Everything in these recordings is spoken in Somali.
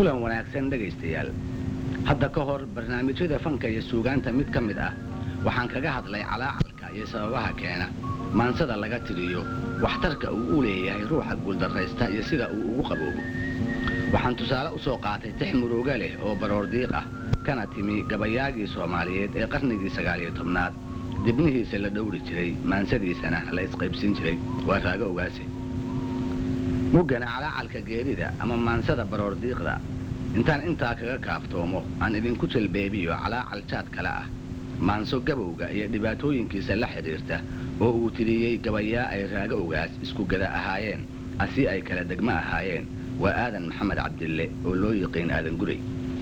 kulan wanaagsan dhegaystayaal hadda ka hor barnaamijyada fanka iyo suugaanta mid ka mid ah waxaan kaga hadlay calaacalka iyo sababaha keena maansada laga tiriyo waxtarka uu u leeyahay ruuxa guuldarraysta iyo sida uu ugu qaboobo waxaan tusaale u soo qaatay tix murooga leh oo baroordiiq ah kana timi gabayaagii soomaaliyeed ee qarnigii sagaaliyo tobnaad dibnihiisa la dhowri jiray maansadiisana la isqaybsin jiray waa raago ogaase muggana calaacalka geerida ama maansada baroordiiqda intaan intaa kaga kaaftoomo aan idinku jalbeebiyo calaacal jaad kale ah maanso gabowga iyo dhibaatooyinkiisa la xidhiirta oo uu tiriyey gabayaa ay raago ogaas isku gada ahaayeen asi ay kala degmo ahaayeen waa aadan maxamed cabdille oo loo yiqiin aadan guray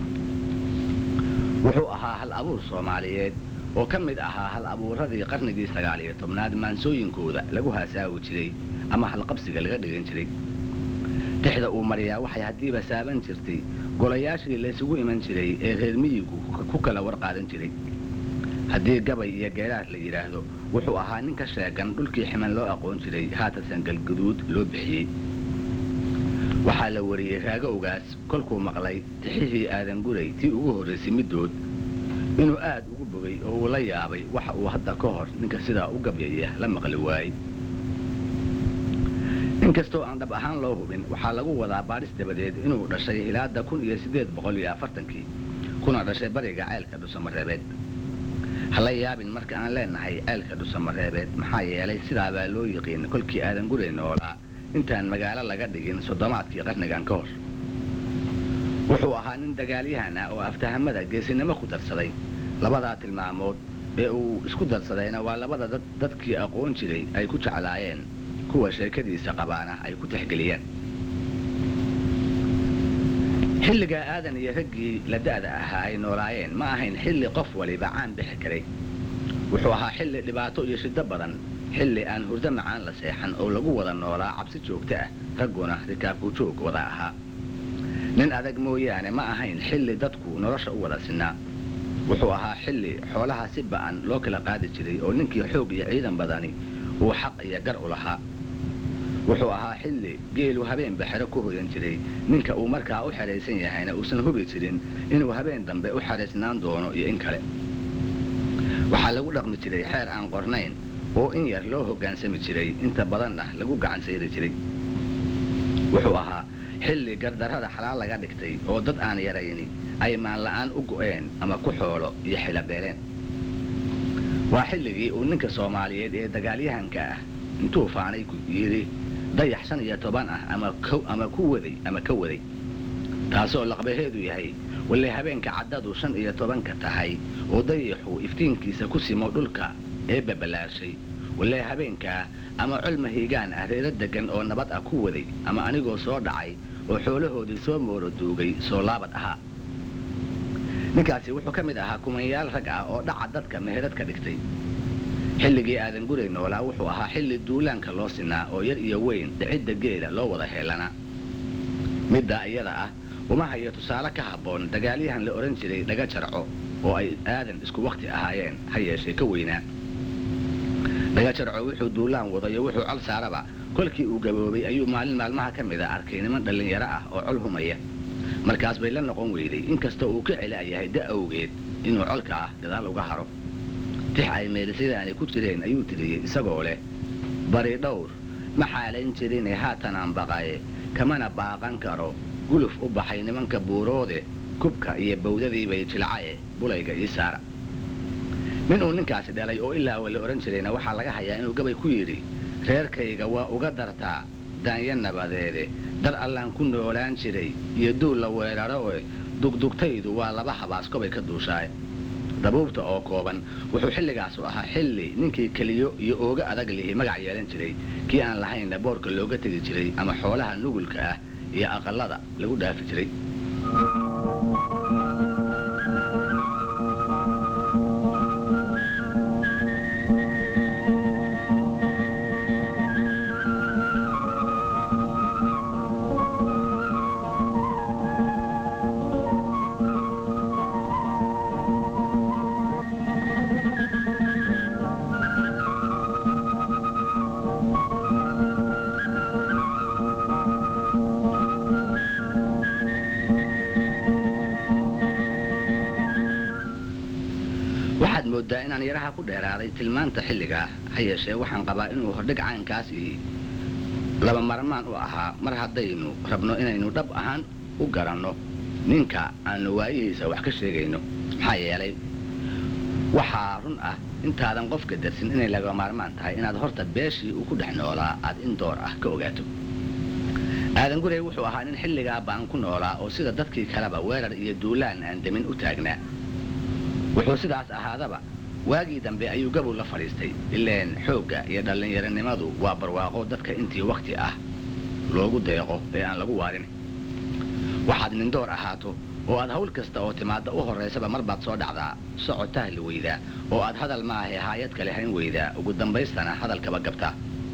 wuxuu ahaa hal abuur soomaaliyeed oo ka mid ahaa hal abuuradii qarnigii sagaaliyo tobnaad maansooyinkooda lagu haasaawi jiray ama halqabsiga laga dhigan jiray tixda uu mariyaa waxay haddiiba saaban jirtay golayaashii laysugu iman jiray ee reer miyigu ku kala warqaadan jiray haddii gabay iyo geeraar la yidhaahdo wuxuu ahaa nin ka sheegan dhulkii ximan loo aqoon jiray haatasan galguduud loo bixiyey waxaa la wariyey raago ogaas kolkuu maqlay tixihii aadan guray tii ugu horraysay middood inuu aad ugu bogay oo uu la yaabay waxa uu hadda ka hor ninka sidaa u gabyaya la maqli waayey inkastoo aan dhab ahaan loo hubin waxaa lagu wadaa baadhis dabadeed inuu dhashay hilaada kun iyo siddeed boqol iyo afartankii kuna dhashay bariga ceelka dhusamareebeed hala yaabin marka aan leenahay ceelka dhusamareebeed maxaa yeelay sidaabaa loo yiqiin kolkii aadan guray noolaa intaan magaalo laga dhigin soddomaadkii qarnigan ka hor wuxuu ahaa nin dagaalyahan ah oo aftahamada geesinimo ku darsaday labadaa tilmaamood ee uu isku darsadayna waa labada dadkii aqoon jiray ay ku jeclaayeen kuwa sheekadiisa qabaana ay ku tixgeliyeen xilligaa aadan iyo raggii la da'da ahaa ay noolaayeen ma ahayn xilli qof waliba caan bixi karay wuxuu ahaa xilli dhibaato iyo shiddo badan xilli aan hurdo macaan la seexan oo lagu wada noolaa cabsi joogto ah ragguna rikaabku joog wada ahaa nin adag mooyaane ma ahayn xilli dadku nolosha u wada sinaa wuxuu ahaa xilli xoolaha si ba'an loo kala qaadi jiray oo ninkii xoog iyo ciidan badani uu xaq iyo gar u lahaa wuxuu ahaa xilli geelu habeenba xero ku hoyan jiray ninka uu markaa u xeraysan yahayna uusan hubi jirin inuu habeen dambe u xeraysnaan doono iyo in kale waxaa lagu dhaqmi jiray xeer aan qornayn oo in yar loo hoggaansami jiray inta badanna lagu gacan sayri jiray wuxuu ahaa xilli gardarrada xalaal laga dhigtay oo dad aan yarayni ay maanla'aan u go'een ama ku xoolo iyo xilabeeleen waa xilligii uu ninka soomaaliyeed ee dagaalyahanka ah intuu faanay yidhi dayax shan iyo toban ah ama ku waday ama ka waday taasoo laqbaheedu yahay walle habeenka caddadu shan iyo tobanka tahay oo dayaxu iftiinkiisa ku simo dhulka ee babalaarshay walle habeenkaa ama colma hiigaan ah reero deggan oo nabad ah ku waday ama anigoo soo dhacay oo xoolahoodii soo mooro duugay soo laabad ahaa ninkaasi wuxuu ka mid ahaa kumanyaal rag ah oo dhaca dadka meherad ka dhigtay xilligii aadan guray noolaa wuxuu ahaa xilli duulaanka loo sinaa oo yar iyo weyn dhicidda geela loo wada heelanaa middaa iyada ah uma hayo tusaale ka habboon dagaalyahan la odhan jiray dhaga jarco oo ay aadan isku wakhti ahaayeen ha yeeshee ka weynaa dhaga jarco wuxuu duulaan wadayo wuxuu col saaraba kolkii uu gaboobay ayuu maalin maalmaha ka mid a arkay niman dhallinyaro ah oo col humaya markaas bay la noqon weyday inkastoo uu ka celaayahay da awgeed inuu colka ah gadaal uga haro tix ay meelisadaani ku jireen ayuu tiriyey isagoo leh bari dhowr ma xaalayn jirine haatanaan baqaye kamana baaqan karo guluf u baxay nimanka buuroode kubka iyo bawdadiibay jilcaye bulayga ii saara nin uu ninkaasi dhalay oo ilaa wa la odhan jirayna waxaa laga hayaa inuu gabay ku yidhi reerkayga waa uga dartaa daanya nabadeede dar allaan ku noolaan jiray iyo duul la weeraro e dugdugtaydu waa laba habaas kobay ka duushaaye dabuubta oo kooban wuxuu xilligaasu ahaa xilli ninkii keliyo iyo ooga adag lihi magac yeelan jiray kii aan lahaynna boorka looga tegi jiray ama xoolaha nugulka ah iyo aqallada lagu dhaafi jiray moodaa inaan yaraha ku dheeraaday tilmaanta xilligaa ha yeeshee waxaan qabaa inuu hordhig caynkaas ii laba marmaan u ahaa mar haddaynu rabno inaynu dhab ahaan u garanno ninka aanu waayihiisa wax ka sheegayno maxaa yeelay waxaa run ah intaadan qofka darsin inay laga maarmaan tahay inaad horta beeshii uu ku dhex noolaa aad in door ah ka ogaato aadan gurey wuxuu ahaa nin xilligaa baan ku noolaa oo sida dadkii kaleba weerar iyo duulaan aan demin u taagnaa wuxuu sidaas ahaadaba waagii dambe ayuu gabow la fadhiistay ileen xoogga iyo dhallinyaronimadu waa barwaaqo dadka intii wakhti ah loogu deeqo ee aan lagu waarin waxaad nindoor ahaato oo aad hawl kasta oo timaadda u horraysaba mar baad soo dhacdaa socod tahli weydaa oo aad hadal maahae haayad kale hayn weydaa ugu dambaystana hadalkaba gabtaa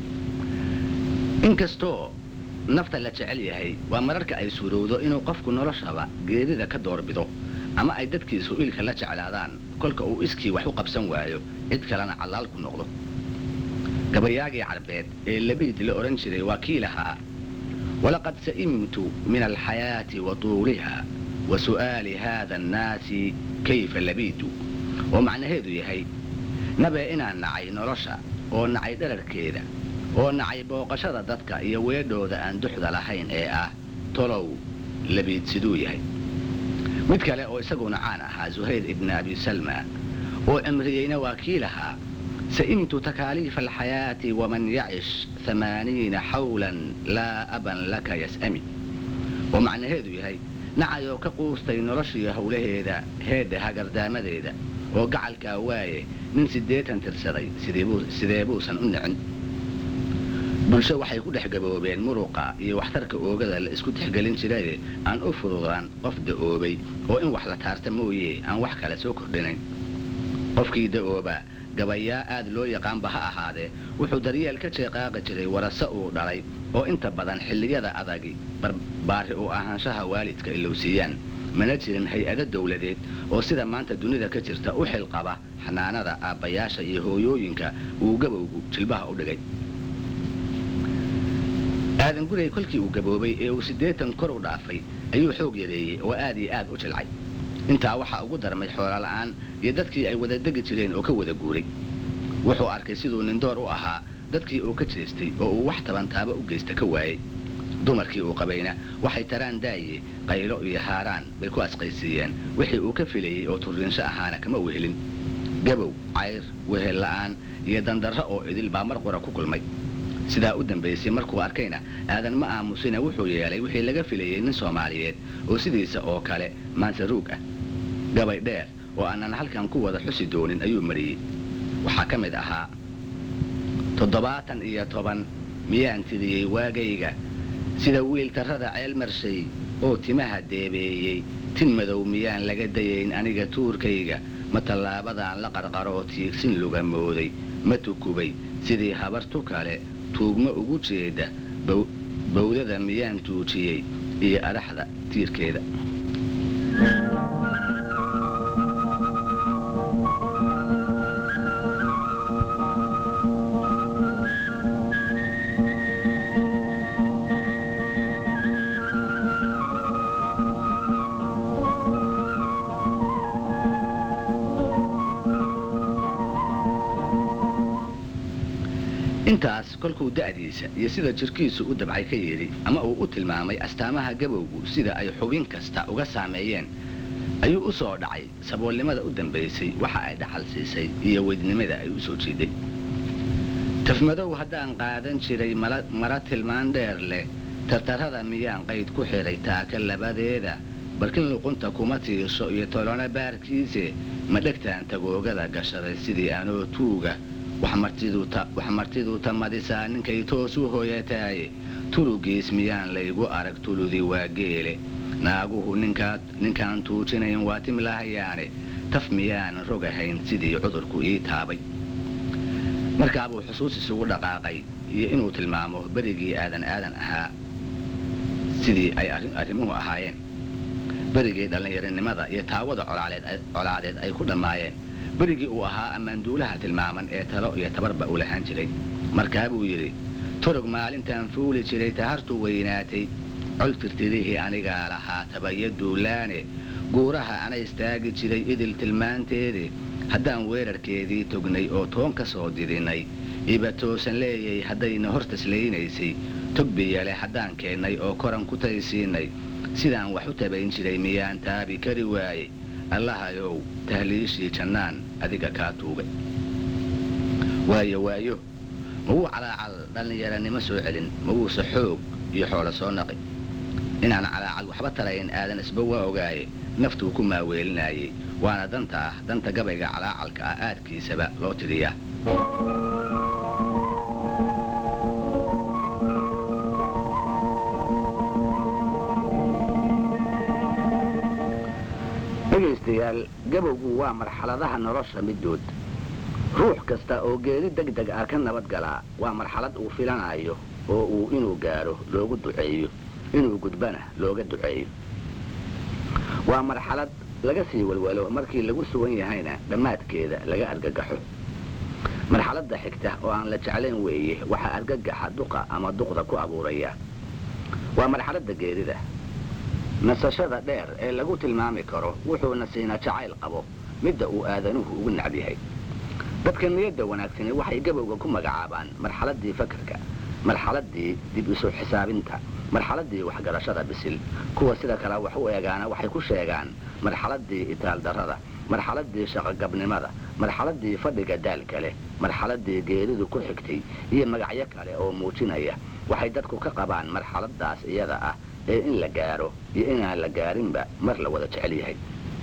inkastoo nafta la jecel yahay waa mararka ay suurowdo inuu qofku noloshaba geerida ka doorbido ama ay dadkiisu ilka la jeclaadaan kolka uu iskii wax u qabsan waayo cid kalena callaal ku noqdo gabayaagii carbeed ee labiid la odhan jiray waa kii lahaa walaqad sa'imtu min alxayaati wa tuuliha wa su'aali haada annaasi kayfa labiidu oo macnaheedu yahay nabee inaan nacay nolosha oo nacay dherarkeeda oo nacay booqashada dadka iyo weedhooda aan duxda lahayn ee ah tolow labiid siduu yahay mid kale oo isaguna caan ahaa zuhayr ibni abi salma oo cimriyeyna waa kii lahaa sa'imtu takaaliifa alxayaati waman yacish amaaniina xawlan laa aban laka yas'ami oo macnaheedu yahay nacayoo ka quustay noloshiiyo howlaheeda heedda hagardaamadeeda oo gacalkaa waaye nin siddeetan tirsaday sidee buusan u nicin bulsho waxay ku dhex gaboobeen muruqa iyo waxtarka oogada la isku tixgelin jiraye aan u fududaan qof da'oobay oo in wax la taarta mooye aan wax kale soo kordhinayn qofkii da'ooba gabayaa aad loo yaqaanba ha ahaadee wuxuu daryeel ka jeeqaaqi jiray warase uu dhalay oo inta badan xilliyada adagi barbaari u ahaanshaha waalidka ilowsiiyaan mana jirin hay-ado dawladeed oo sida maanta dunida ka jirta u xilqaba xanaanada aabbayaasha iyo hooyooyinka uu gabowgu jilbaha u dhigay aadan gurey kolkii uu gaboobay ee uu siddeetan kor u dhaafay ayuu xoog yareeyey oo aad iyo aad u jilcay intaa waxaa ugu darmay xoolola'aan iyo dadkii ay wada degi jireen oo ka wada guuray wuxuu arkay siduu nindoor u ahaa dadkii uu ka jeestay oo uu wax tabantaaba u geysta ka waayey dumarkii uu qabayna waxay taraan daaye qaylo iyo haaraan bay ku asqaysiiyeen wixii uu ka filayey oo turriinsho ahaana kama wehelin gabow cayr wehel la'aan iyo dandarro oo idil baa mar qura ku kulmay sidaa u dambaysay markuu arkayna aadan ma aamusina wuxuu yeelay wixii laga filayey nin soomaaliyeed oo sidiisa oo kale maansaruug ah gabay dheer oo aanan halkan ku wada xusi doonin ayuu mariyey waxaa ka mid ahaa toddobaatan iyo toban miyaan tiriyey waagayga sida wiil tarrada ceel marshay oo timaha deebeeyey tin madow miyaan laga dayayn aniga tuurkayga ma tallaabadaan la qarqaroo tiigsin luga mooday ma tukubay sidii habartu kale tuugma ugu jeeda bawdada miyaan tuujiyey iyo adhaxda tiirkeeda intaas kolkuu da'diisa iyo sida jirkiisu u dabcay ka yidhi ama uu u tilmaamay astaamaha gabowgu sida ay xubin kasta uga saameeyeen ayuu u soo dhacay saboolnimada u dambaysay waxa ay dhaxal siisay iyo weydnimada ay u soo jiiday tafmadow haddaan qaadan jiray mara tilmaan dheer leh tartarrada miyaan qayd ku xidhay taaka labadeeda barkin luqunta kuma tiirso iyo tolona baarkiise ma dhegtaan tagoogada gashaday sidii anoo tuuga wax martiduu tamadisaa ninkay toos u hooyataaye turugiis miyaan laygu arag tuludi waa geele naaguhu ninkaan tuujinayn waa timlahayaane taf miyaanan rogahayn sidii cudurku ii taabay markaabuu xusuus isugu dhaqaaqay iyo inuu tilmaamo berigii aadan aadan ahaa sidii ay arrimuhu ahaayeen berigii dhallinyarinimada iyo taawada colaadeed ay ku dhammaayeen berigii uu ahaa ammaanduulaha tilmaaman ee talo iyo tabarba u lahaan jiray markaa buu yidhi turug maalintaan fuuli jiray tahartu weynaatay col tirtirihii anigaa lahaa tabayo duulaane guuraha ana istaagi jiray idil tilmaanteede haddaan weerarkeedii tognay oo toon ka soo didinay iba toosan leeyay haddayna hortaslaynaysay togbiyale haddaan keennay oo koran ku taysiinay sidaan wax u tabayn jiray miyaan taabi kari waaye allahayow tahliishii jannaan adiga kaa tuugay waayo waayo mawuu calaacal dhallinyaranimo soo celin mawuuse xoog iyo xoolo soo naqi inaan calaacal waxba tarayn aadan isba waa ogaaye naftuu ku maaweelinaayey waana danta ah danta gabayga calaacalka ah aadkiisaba loo tiriyaa dhegaystayaal gabowgu waa marxaladaha nolosha middood ruux kasta oo geeri deg deg ah ka nabad galaa waa marxalad uu filanayo oo uu inuu gaadho loogu duceeyo inuu gudbana looga duceeyo waa marxalad laga sii walwalo markii lagu sugan yahayna dhammaadkeeda laga argagaxo marxaladda xigta oo aan la jeclayn weeye waxaa argagaxa duqa ama duqda ku abuuraya waa marxaladda geerida nasashada dheer ee lagu tilmaami karo wuxuuna siina jacayl qabo midda uu aadanuhu ugu nacb yahay dadka niyadda wanaagsani waxay gabowga ku magacaabaan marxaladdii fakarka marxaladdii dib isu xisaabinta marxaladdii waxgarashada bisil kuwa sida kale wax u eegaana waxay ku sheegaan marxaladdii itaaldarrada marxaladdii shaqogabnimada marxaladdii fadhiga daalka leh marxaladdii geeridu ku xigtay iyo magacyo kale oo muujinaya waxay dadku ka qabaan marxaladdaas iyada ah ee in la gaaro iyo inaan la gaarinba mar la wada jecel yahay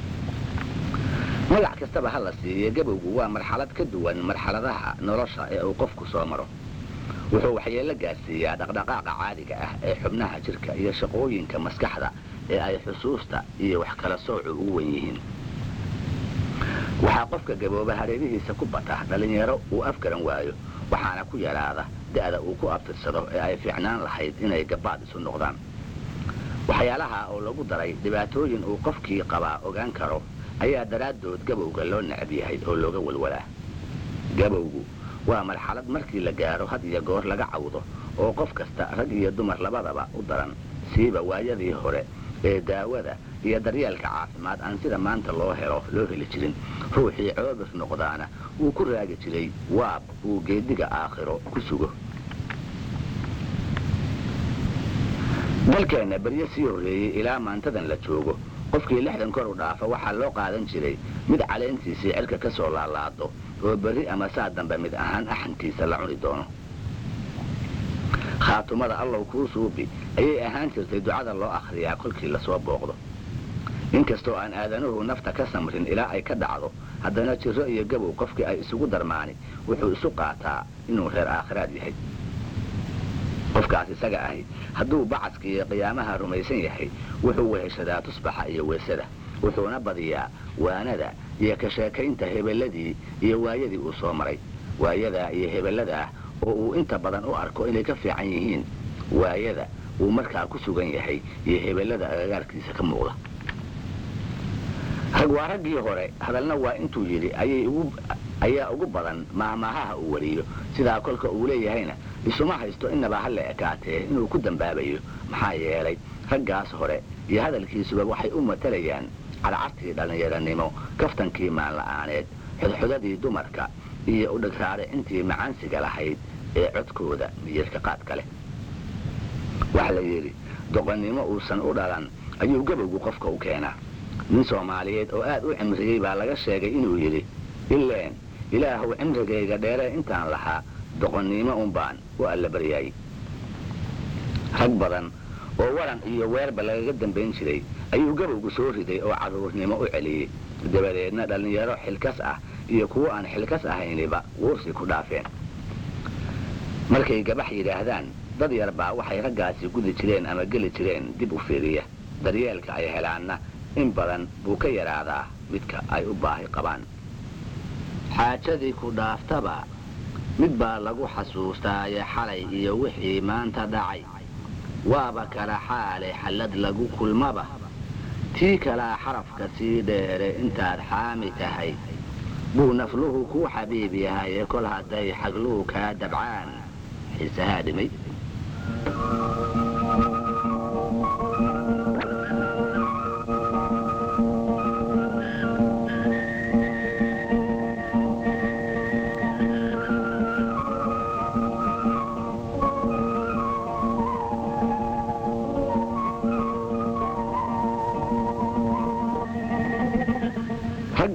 magac kastaba ha la siiye gabowgu waa marxalad ka duwan marxaladaha nolosha ee uu qofku soo maro wuxuu waxyeello gaarsiiyaa dhaqdhaqaaqa caadiga ah ee xubnaha jirka iyo shaqooyinka maskaxda ee ay xusuusta iyo wax kala soocu ugu wen yihiin waxaa qofka gabooba hareerihiisa ku bata dhallinyaro uu afgaran waayo waxaana ku yaraada da'da uu ku abtirsado ee ay fiicnaan lahayd inay gabaad isu noqdaan waxyaalaha oo lagu daray dhibaatooyin uu qofkii qabaa ogaan karo ayaa daraaddood gabowga loo necab yahay oo looga walwalaa gabowgu waa marxalad markii la gaaro had iyo goor laga cawdo oo qof kasta rag iyo dumar labadaba u daran siiba waayadii hore ee daawada iyo daryeelka caafimaad aan sida maanta loo helo loo heli jirin ruuxii coobir noqdaana uu ku raagi jiray waab uu geediga aakhiro ku sugo dalkeenna beryo sii horreeyey ilaa maantadan la joogo qofkii lixdan kor u dhaafa waxaa loo qaadan jiray mid caleyntiisii cirka ka soo laalaado oo berri ama saa dambe mid ahaan axankiisa la cuni doono khaatumada allow kuu suubi ayay ahaan jirtay ducada loo akhriyaa kolkii lasoo booqdo inkastoo aan aadanuhu nafta ka samrin ilaa ay ka dhacdo haddana jirro iyo gabow qofkii ay isugu darmaani wuxuu isu qaataa inuu reer aakhiraad yahay qofkaas isaga ahi hadduu bacaska iyo qiyaamaha rumaysan yahay wuxuu weheshadaa tusbaxa iyo weysada wuxuuna badiyaa waanada iyo ka sheekaynta hebelladii iyo waayadii uu soo maray waayadaa iyo hebelladaa oo uu inta badan u arko inay ka fiican yihiin waayada uu markaa ku sugan yahay iyo hebellada agagaarkiisa ka muuqda rag waa raggii hore hadalna waa intuu yidhi ayaa ugu badan maahmaahaha uu wariyo sidaa kolka uu leeyahayna isuma haysto innaba ha la ekaatee inuu ku dambaabayo maxaa yeelay raggaas hore iyo hadalkiisuba waxay u matalayaan cadcartii dhallinyaranimo kaftankii maanla'aaneed xodxodadii dumarka iyo udhagraare intii macaansiga lahayd ee codkooda miyirka qaadka leh waxa la yidhi doqonnimo uusan u dhalan ayuu gabowgu qofka u keenaa nin soomaaliyeed oo aad u cimriyey baa laga sheegay inuu yidhi ileen ilaahuw cimrigayga dheeree intaan lahaa doqonnimo unbaan u allabaryaayey rag badan oo waran iyo weerba lagaga dambayn jiray ayuu gabowgu soo riday oo carruurnimo u celiyey dabadeedna dhallinyaro xilkas ah iyo kuwo aan xilkas ahayniba wuursi ku dhaafeen markay gabax yidhaahdaan dad yar baa waxay raggaasi gudi jireen ama geli jireen dib u fiiriya daryeelka ay helaanna in badan buu ka yaraadaa midka ay u baahi qabaan xaajadii ku dhaaftaba mid baa lagu xasuustaaye xalay iyo wixii maanta dhacay waaba kala xaale xallad lagu kulmaba tii kalaa xarafka sii dheere intaad xaami tahay buu nafluhu kuu xabiib yahaye kol hadday xagluhu kaa dabcaan xiisahaa dhimay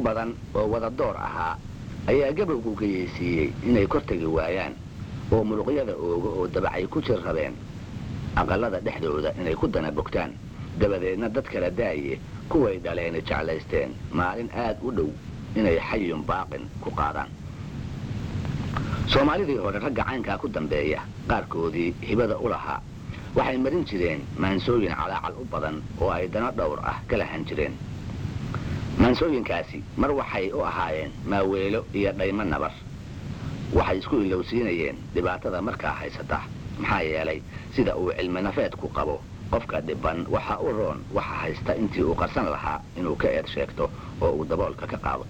badan oo wada door ahaa ayaa gabowgu geyeysiiyey inay kor tegi waayaan oo muruqyada ooga oo dabacay ku jir rabeen aqallada dhexdooda inay ku dana bogtaan dabadeedna dad kala daaye kuway dhaleeni jeclaysteen maalin aad u dhow inay xayun baaqin ku qaadaan soomaalidii hore ragga caynkaa ku dambeeya qaarkoodii hibada u lahaa waxay marin jireen maansooyin calaacal u badan oo ay dano dhowr ah ka lahan jireen maansooyinkaasi mar waxay u ahaayeen maaweelo iyo dhaymo nabar waxay isku ilowsiinayeen dhibaatada markaa haysata maxaa yeelay sida uu cilmi nafeedku qabo qofka dhiban waxa u roon waxa haysta intii uu qarsan lahaa inuu ka eed sheegto oo uu daboolka ka qaado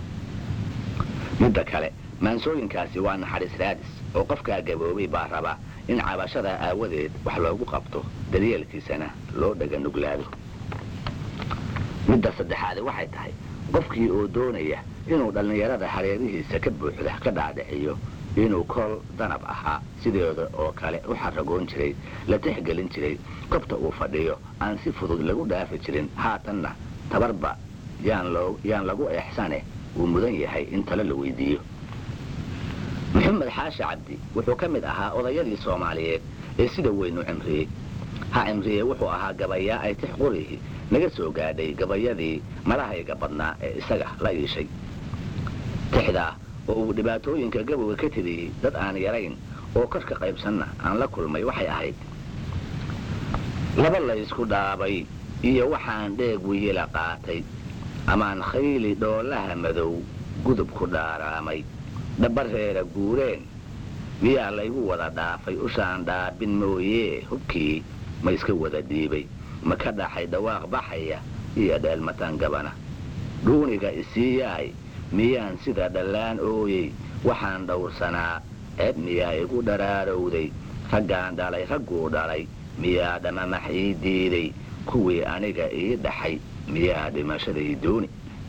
midda kale maansooyinkaasi waa naxariis raadis oo qofkaa gaboobay baa raba in cabashada aawadeed wax loogu qabto daryeelkiisana loo dhaga nuglaado midda saddexaadi waxay tahay qofkii oo doonaya inuu dhallinyarada hareerihiisa ka buuxda ka dhaadhiciyo inuu kol danab ahaa sideeda oo kale u xaragoon jiray la tixgelin jiray kobta uu fadhiyo aan si fudud lagu dhaafi jirin haatanna tabarba yaan lagu eexsane uu mudan yahay in talo la weydiiyo maxamed xaashi cabdi wuxuu ka mid ahaa odayadii soomaaliyeed ee sida weynu cimriyey ha cimriye wuxuu ahaa gabayaa ay tix qurihi naga soo gaadhay gabayadii malahayga badnaa ee isaga la iishay tixdaa oo uu dhibaatooyinka gabowga ka tiriyey dad aan yarayn oo korka qaybsanna aan la kulmay waxay ahayd laba laysku dhaabay iyo waxaan dheeg wiyila qaatay amaan khayli dhoolaha madow gudub ku dhaaraamay dhabareera guureen miyaa laygu wada dhaafay ushaan dhaabin mooyee hubkii ma iska wada dhiibay ma ka dhaxay dhawaaq baxaya iyo dheelmataan gabana dhuuniga isii yaay miyaan sida dhallaan ooyey waxaan dhowrsanaa ceeb miyaa igu dharaarowday raggaan dhalay ragguu dhalay miyaa dhamamax ii diiday kuwii aniga ii dhaxay miyaa dhimashaday dooni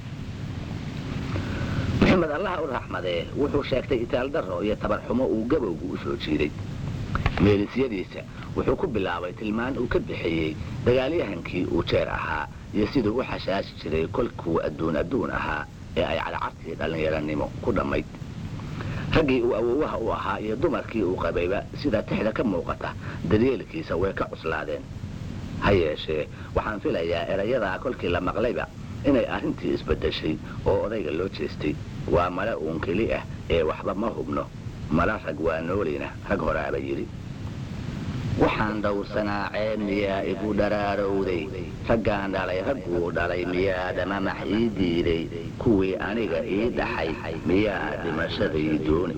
maxamed allaha u raxmadee wuxuu sheegtay itaaldarro iyo tabarxumo uu gabowgu u soo jiiday meelisyadiisa wuxuu ku bilaabay tilmaan uu ka bixiyey dagaalyahankii uu jeer ahaa iyo siduu u xashaashi jiray kolkuu adduun adduun ahaa ee ay cadcartii dhallinyaranimo ku dhammayd raggii uu awowaha u ahaa iyo dumarkii uu qabayba sida tixda ka muuqata daryeelkiisa way ka cuslaadeen ha yeeshee waxaan filayaa erayadaa kolkii la maqlayba inay arrintii isbaddeshay oo odayga loo jeestay waa male uun keli ah ee waxba ma hubno mala rag waa noolina rag horaaba yidhi waxaan dhowrsanaa ceeb miyaa igu dharaarowday raggaan dhalay ragguu dhalay miyaa dhamamax ii diiday kuwii aniga ii dhaxay miyaa dhimashaday dooni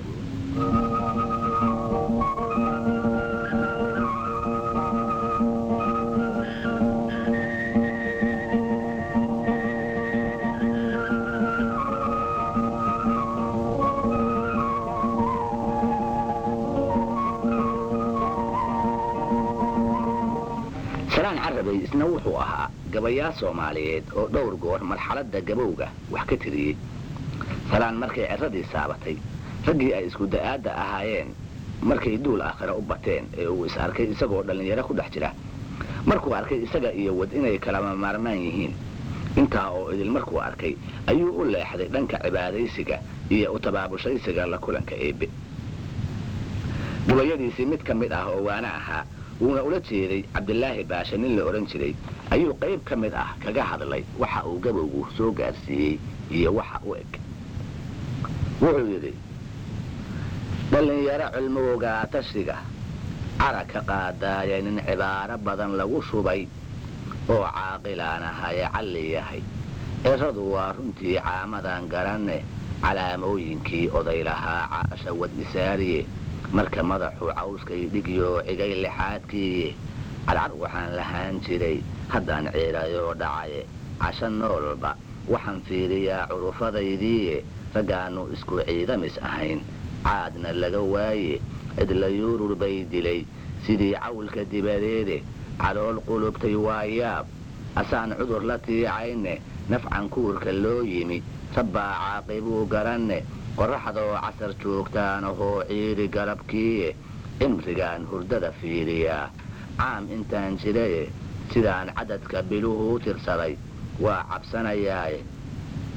salaan carabay isna wuxuu ahaa gabayaa soomaaliyeed oo dhowr goor marxaladda gabowga wax ka tiriyey salaan markay ciradii saabatay raggii ay isku da'aadda ahaayeen markay duul aakhira u bateen ee uu is arkay isagoo dhallinyaro ku dhex jira markuu arkay isaga iyo wad inay kalama maarmaan yihiin intaa oo idil markuu arkay ayuu u leexday dhanka cibaadaysiga iyo u tabaabushaysiga la kulanka eebbe gabayadiisii mid ka mid ah oo waana ahaa wuuna ula jeeday cabdilaahi baashe nin la odhan jiray ayuu qayb ka mid ah kaga hadlay waxa uu gabowgu soo gaarsiiyey iyo waxa u eg wuxuu yidhi dhallinyaro cilmowgaa tashiga cara ka qaadaaya nin cibaaro badan lagu shubay oo caaqilaan ahaye calli yahay ciradu waa runtii caamadan garanne calaamooyinkii oday lahaa caasha wad isaariye marka madaxuu cawskay dhigyo cigay lixaadkiiye cadcad waxaan lahaan jiray haddaan ciirayoo dhacaye casho noolba waxaan fiiriyaa curufadaydiiye raggaannu isku ciidamis ahayn caadna laga waaye cidla yuurur bay dilay sidii cawlka dibadeede calool qulubtay waa yaab asaan cudur la tiicayne nafcan kuurka loo yimi rabbaa caaqibuu garanne qorraxdoo casar joogtaanahoo ciiri galabkiiye cimrigaan hurdada fiiriyaa caam intaan jiraye sidaan cadadka biluhu u tirsaday waa cabsanayaaye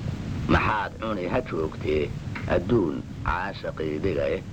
maxaad cuni ha joogtee adduun caashaqaydiga eh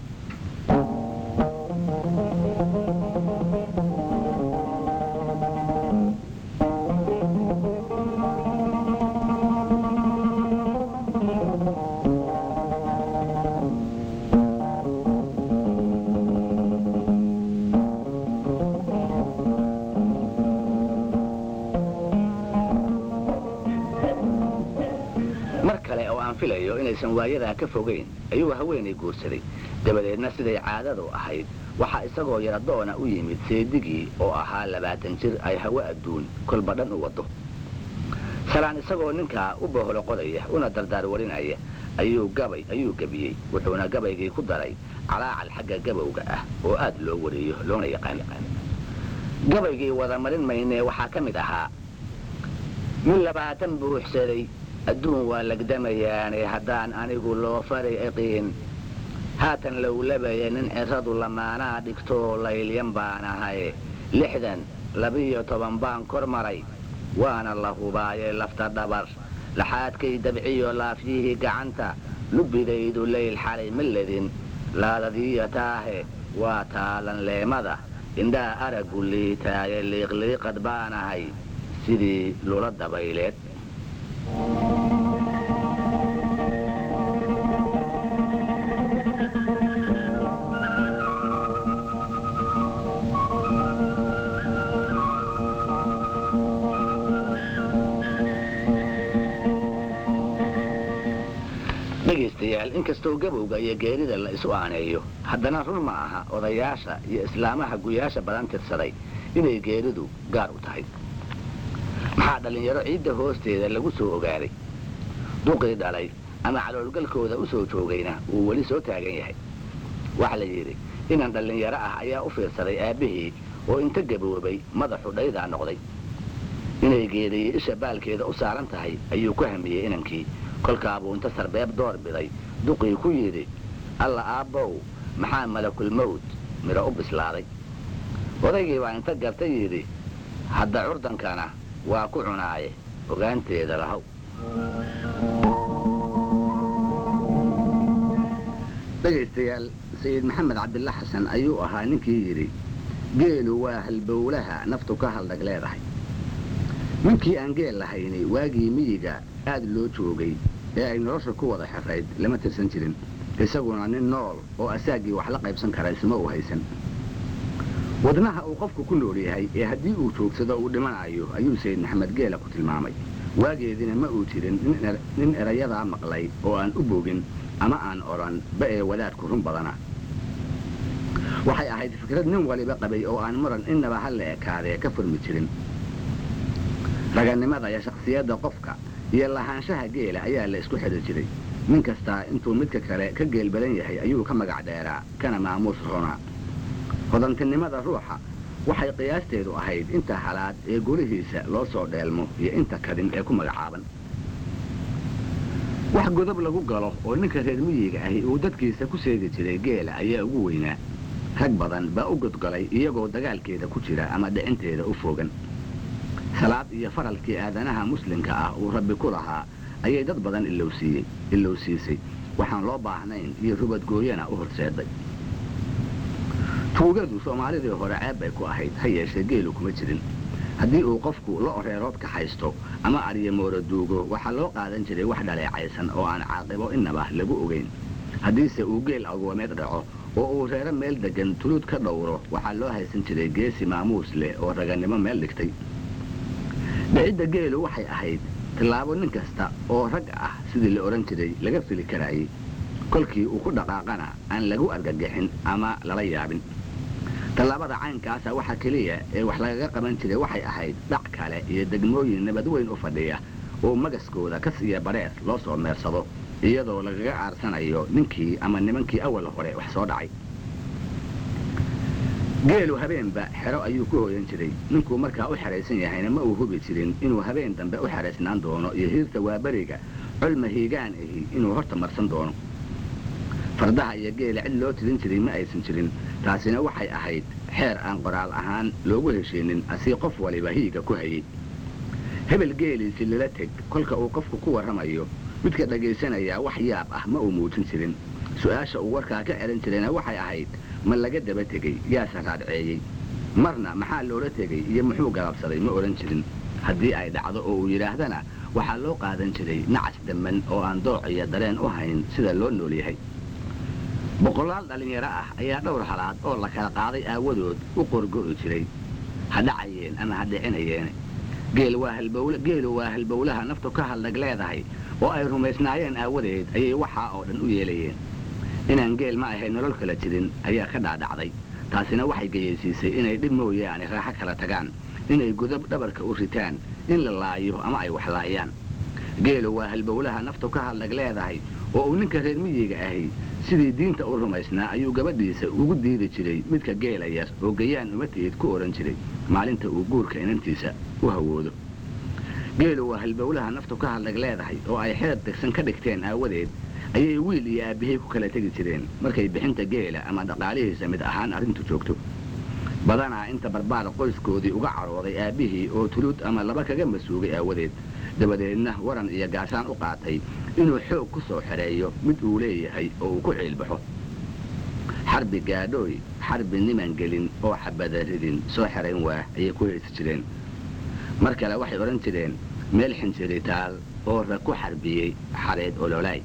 mar kale oo aan filayo inaysan waayadaa ka fogayn ayuu haweenay guursaday dabadeedna siday caadadu ahayd waxaa isagoo yaradoona u yimid seedigii oo ahaa labaatan jir ay hawo adduun kolba dhan u waddo salaan isagoo ninkaa u boholo qodaya una dardaar warinaya ayuu gabay ayuu gebiyey wuxuuna gabaygii ku daray calaacal xagga gabowga ah oo aad loo wariyo loona yaqaan gabaygii wada marin maynee waxaa ka mid ahaa min labaatan buuxsaday adduun waa lagdamayaane haddaan anigu loo fari iqiin haatan lowlabaya nin ciradu lamaanaa dhigtoo laylyan baan ahay lixdan labiyo toban baan kor maray waana la hubaaye lafta dhabar laxaadkay dabciyo laafyihii gacanta lubbidaydu layl xalay ma ledin laadadiiya taahe waa taalan leemada indhaa araggu liitaaye liiqliiqad baan ahay sidii lula dabayleed dhegaystayaal inkastoo gabowga iyo geerida la isu aaneeyo haddana run ma aha odayaasha iyo islaamaha guyaasha badan tirsaday inay geeridu gaar u tahay maxaa dhallinyaro ciidda hoosteeda lagu soo ogaaday duqii dhalay ama caloolgalkooda u soo joogayna uu weli soo taagan yahay waxaa la yidhi inan dhallinyaro ah ayaa u fiirsaday aabbihii oo inta gaboobay madaxu dhaydaa noqday inay geeriyey isha baalkeeda u saaran tahay ayuu ku hamiyey inankii kolkaabuu inta sarbeeb door biday duqii ku yidhi alla aabbow maxaa malakulmawd midho u bislaaday odaygii baa inta gartay yidhi hadda curdankana waa ku cunaaye ogaanteeda lahow dhegaystayaal sayid maxamed cabdilla xasan ayuu ahaa ninkii yidhi geelu waa halbowlaha naftu ka haldhag leedahay ninkii aan geel lahayni waagii miyiga aad loo joogay ee ay nolosha ku wada xirayd lama tirsan jirin isaguna nin nool oo asaaggii wax la qaybsan kara isuma uu haysan wadnaha uu qofku ku nool yahay ee haddii uu joogsado uu dhimanayo ayuu sayid maxamed geela ku tilmaamay waageedina ma uu jirin nin erayadaa maqlay oo aan u bogin ama aan odhan ba ee wadaadku run badana waxay ahayd fikrad nin waliba qabay oo aan muran innaba ha la ekaadee ka furmi jirin raganimada iyo shakhsiyadda qofka iyo lahaanshaha geela ayaa la isku xidhi jiray nin kastaa intuu midka kale ka geel badan yahay ayuu ka magac dheeraa kana maamuus roonaa hodantinimada ruuxa waxay qiyaasteedu ahayd inta halaad ee golihiisa loo soo dheelmo iyo inta kadin ee ku magacaaban wax godob lagu galo oo ninka reer miyiga ahi uu dadkiisa ku seegi jiray geela ayaa ugu weynaa rag badan baa u godgolay iyagoo dagaalkeeda ku jira ama dhicinteeda u fogan salaad iyo faralkii aadanaha muslimka ah uu rabbi ku lahaa ayay dad badan ilowsiiyey ilowsiisay waxaan loo baahnayn iyo rubadgooyana u horseeday tuugadu soomaalidii hore ceeb bay ku ahayd ha yeeshee geelu kuma jirin haddii uu qofku la oreerood ka haysto ama aryamoora duugo waxaa loo qaadan jiray wax dhaleecaysan oo aan caaqibo innaba lagu ogayn haddiise uu geel agoomeed dhaco oo uu reero meel deggan tuluud ka dhowro waxaa loo haysan jiray geesi maamuus leh oo ragannimo meel dhigtay dhicidda geelu waxay ahayd tillaabo nin kasta oo rag ah sidii la odhan jiray laga fili karaayey kolkii uu ku dhaqaaqana aan lagu argagixin ama lala yaabin tallaabada caynkaasa waxa keliya ee wax lagaga qaban jiray waxay ahayd dhac kale iyo degmooyin nabad weyn u fadhiya oo magaskooda kas iyo badheer loo soo meersado iyadoo lagaga aarsanayo ninkii ama nimankii awal hore wax soo dhacay geelu habeenba xero ayuu ku hooyan jiray ninkuu markaa u xeraysan yahayna ma uu hubi jirin inuu habeen dambe u xeraysnaan doono iyo hiirta waaberiga colma hiigaan ahi inuu horta marsan doono fardaha iyo geela cid loo tilin jiray ma aysan jirin taasina waxay ahayd xeer aan qoraal ahaan loogu heshiinin asii qof waliba hiiga ku hayey hebel geeliisi lala teg kolka uu qofku ku warramayo midka dhagaysanayaa wax yaab ah ma uu muujin jirin su'aasha uu warkaa ka celin jirayna waxay ahayd ma laga daba tegey yaase raadceeyey marna maxaa loola tegey iyo muxuu galabsaday ma odhan jirin haddii ay dhacdo oo uu yidhaahdana waxaa loo qaadan jiray nacas damman oo aan dooc iyo dareen u hayn sida loo nool yahay boqolaal dhallinyaro ah ayaa dhowr halaad oo la kala qaaday aawadood u qorgo'i jiray ha dhacayeen ama ha dhicinayeene geelu waa halbowlaha naftu ka hadlag leedahay oo ay rumaysnaayeen aawadeed ayay waxaa oo dhan u yeelayeen inaan geel ma ahayn nolol kala jirin ayaa ka dhaadhacday taasina waxay geyaysiisay inay dhib mooyaane raaxo kala tagaan inay godab dhabarka u ritaan in la laayo ama ay wax laayaan geelu waa halbowlaha naftu ka hadlag leedahay oo uu ninka reer miyiga ahi sidii diinta u rumaysnaa ayuu gabadhiisa ugu diidi jiray midka geela yar oo gayaan uma tihid ku odhan jiray maalinta uu guurka inantiisa u hawoodo geelu waa halbowlaha naftu ka hadlag leedahay oo ay xeer degsan ka dhigteen aawadeed ayay wiil iyo aabbahay ku kala tegi jireen markay bixinta geela ama dhaqaalihiisa mid ahaan arrintu joogto badanaa inta barbaar qoyskoodii uga carooday aabbihii oo tulud ama laba kaga masuugay aawadeed dabadeedna waran iyo gaashaan u qaatay inuu xoog ku soo xereeyo mid uu leeyahay oo uu ku ciilbaxo xarbi gaadhooy xarbi niman gelin oo xabada ridin soo xerayn waah ayay ku haysi jireen mar kale waxay odhan jireen meel xinjiritaal oo rag ku xarbiyey xareed ololaay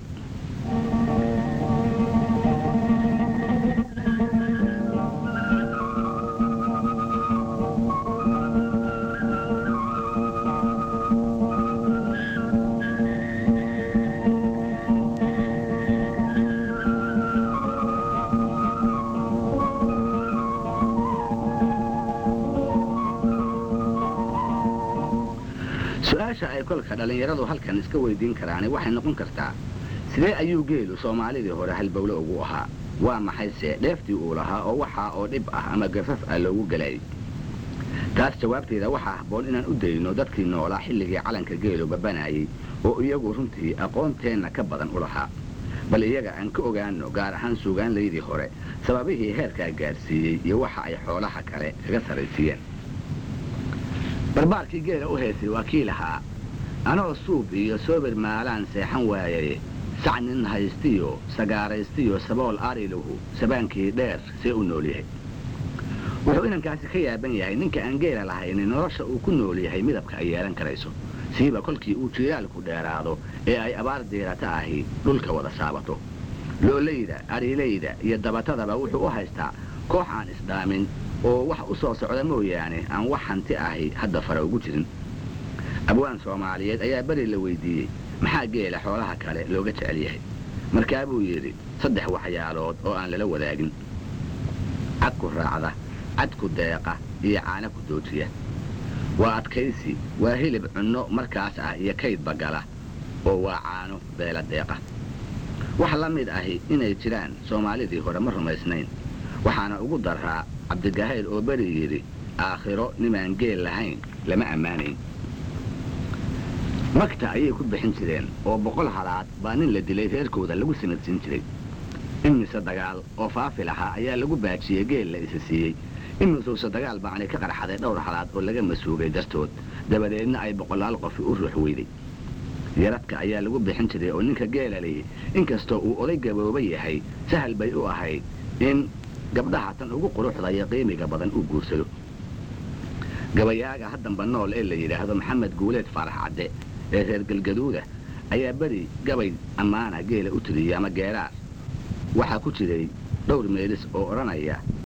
su-aasha ay kolka dhallinyaradu halkan iska weydiin karaani waxay noqon kartaa sidee ayuu geelu soomaalidii hore halbowle ugu ahaa waa maxayse dheeftii uu lahaa oo waxaa oo dhib ah ama gafaf ah loogu galayay taas jawaabteeda waxaa habboon inaan u dayno dadkii noolaa xilligii calanka geelu babanayay oo iyagu runtii aqoonteenna ka badan u lahaa bal iyaga aan ka ogaano gaar ahaan suugaanlaydii hore sababihii heerkaa gaadhsiiyey iyo waxa ay xoolaha kale kaga saraysiiyeen barbaarkii geela u haysay waa kii lahaa anoo suub iyo soobir maalaan seexan waayay sac nin haystiyo sagaaraystiyo sabool ariluhu sabaankii dheer see u nool yahay wuxuu inankaasi ka yaaban yahay ninka aan geela lahaynin nolosha uu ku nool yahay midabka ay yeelan karayso siiba kolkii uu jiilaalku dheeraado ee ay abaar diirata ahi dhulka wada saabato loolayda ariilayda iyo dabatadaba wuxuu u haystaa koox aan isdhaamin oo wax u soo socda mooyaane aan wax hanti ahi hadda fara ugu jirin abwaan soomaaliyeed ayaa beri la weydiiyey maxaa geela xoolaha kale looga jecel yahay markaa buu yidhi saddex waxyaalood oo aan lala wadaagin cadku raacda cadku deeqa iyo caana ku doojiya waa adkaysi waa hilib cunno markaas ah iyo kaydba gala oo waa caano beela deeqa wax la mid ahi inay jiraan soomaalidii hore ma rumaysnayn waxaana ugu daraa cabdigahayl oo beri yidhi aakhiro nimaan geel lahayn lama ammaanayn magta ayay ku bixin jireen oo boqol halaad baa nin la dilay reerkooda lagu sanadsiin jiray imise dagaal oo faafi lahaa ayaa lagu baajiyey geel la isa siiyey imisuse dagaal baanay ka qarxaday dhowr halaad oo laga masuugay dartood dabadeedna ay boqolaal qofi u ruux weyday yaradka ayaa lagu bixin jiray oo ninka geela lihi inkastoo uu oday gabooba yahay sahal bay u ahayd in gabdhaha tan ugu quruxda iyo qiimiga badan uu guursado gabayaaga haddanba nool ee la yidhaahdo maxamed guuleed faarax cadde ee reer galgaduuda ayaa beri gabay ammaana geela u tiriyey ama geeraar waxaa ku jiray dhowr meelis oo odhanaya